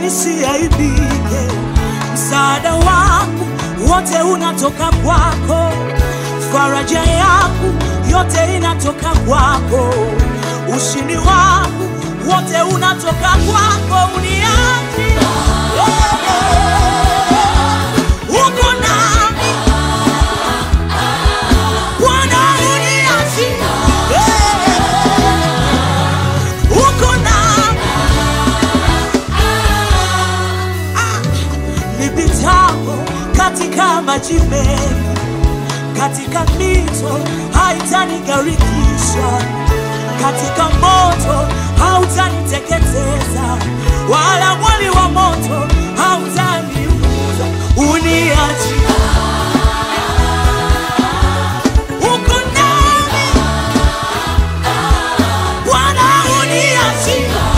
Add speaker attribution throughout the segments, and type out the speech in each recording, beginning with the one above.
Speaker 1: nisiaibike. Msaada wangu wote unatoka kwako, faraja yangu yote inatoka kwako, ushindi wangu wote unatoka kwako. Uniachi uko nami Bwana, uniachi uko nami nipitapo katika maji mengi, katika mito haitanigarikisha, katika moto hautaniteketeza, wala mwali wa moto hautaniunguza. Uniachi uko nami Bwana, uniachi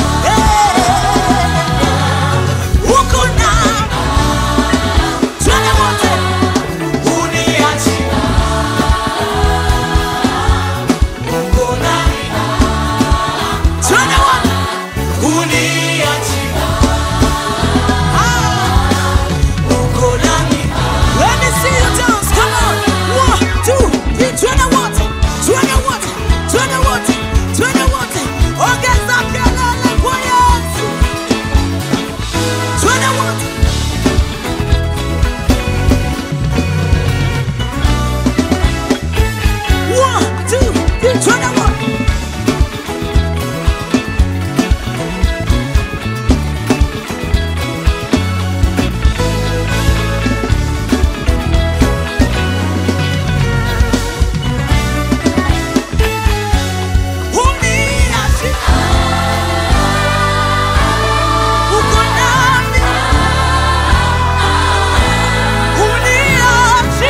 Speaker 1: uko nami Twende wote, uniachi uko nami. Twende wote, uniachi Ah, uko nami. Let me see you dance, come on. One, two, three, twende wote, twende wote, twende wote, twende wote. Ongeza kelele kwa Yesu. Twende wote. One, two, three, twende wote. Uniachi. Uko nami. Uniachi.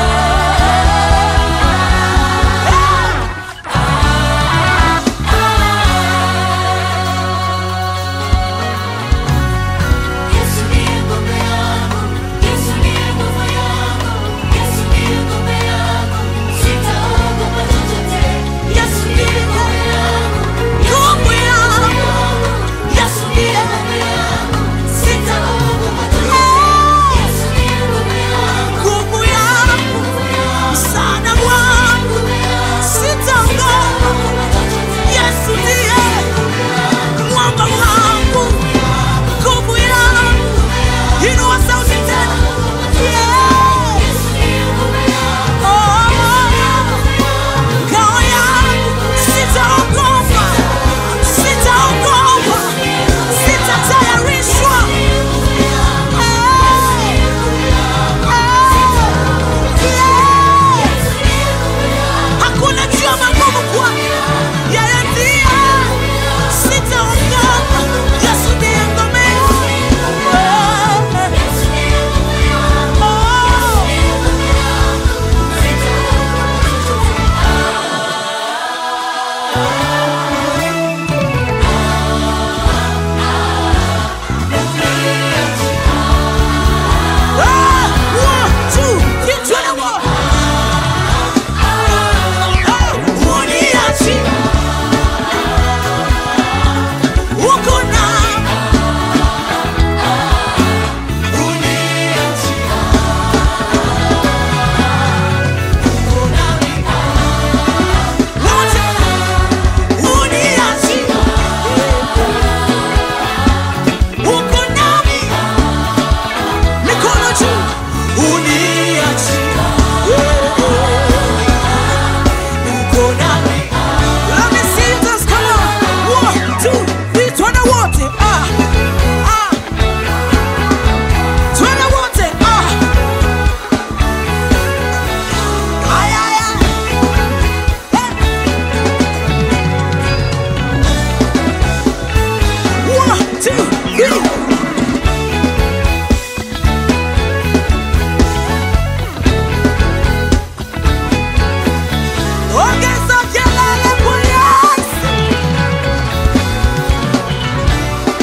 Speaker 2: Yesu ndiye ngome yangu, Yesu ndiye nguvu yangu, Yesu ndiye ngome yangu, sitaogopa chochote. Yesu ndiye ngome yangu,
Speaker 1: Nguvu yangu.
Speaker 2: Yesu ndiye ngome yangu, sitaogopa chochote. Yesu ndiye ngome yangu,
Speaker 1: Nguvu yangu.
Speaker 2: nguvu yangu,
Speaker 1: Msaada wangu.
Speaker 2: nguvu yangu,
Speaker 1: Sitaogopa.
Speaker 2: sitaogopa chochote.
Speaker 1: Yesu ndiye mwamba wangu. Nguvu yangu. Inua sauti tena. Yeah.
Speaker 2: Yesu ndiye ngome yangu,
Speaker 1: Oh. Ngao yangu. Sitaogopa. Sitaogopa. Sitatayarishwa. Hakuna njia magumu kwake. Yeye ndiye. Sitaogopa. Yesu ndiye ngome yangu. Oh. Uko nami mikono juu, uniachi. Uko nami. Let me see you dance, come on. One, two, three, twende wote. Ah, ah. Twende wote. Ah. Ay, ay, ay. Hey. One, two, three. Ongeza kelele kwa Yesu.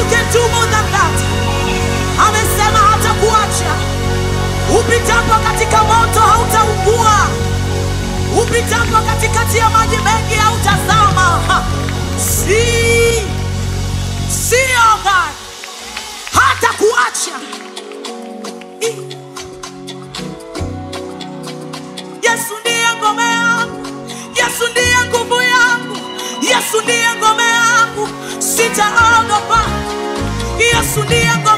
Speaker 1: you can do more than that. Amesema hatakuacha. Upitapo katika moto hautaungua, upitapo katikati ya maji mengi hautazama. Ha. Si, sio God, hatakuacha. I- Yesu ndiye ngome yangu, Yesu ndiye nguvu yangu, Yesu ndiye ngome yangu, sitaogopa. Yesu ndiye ngome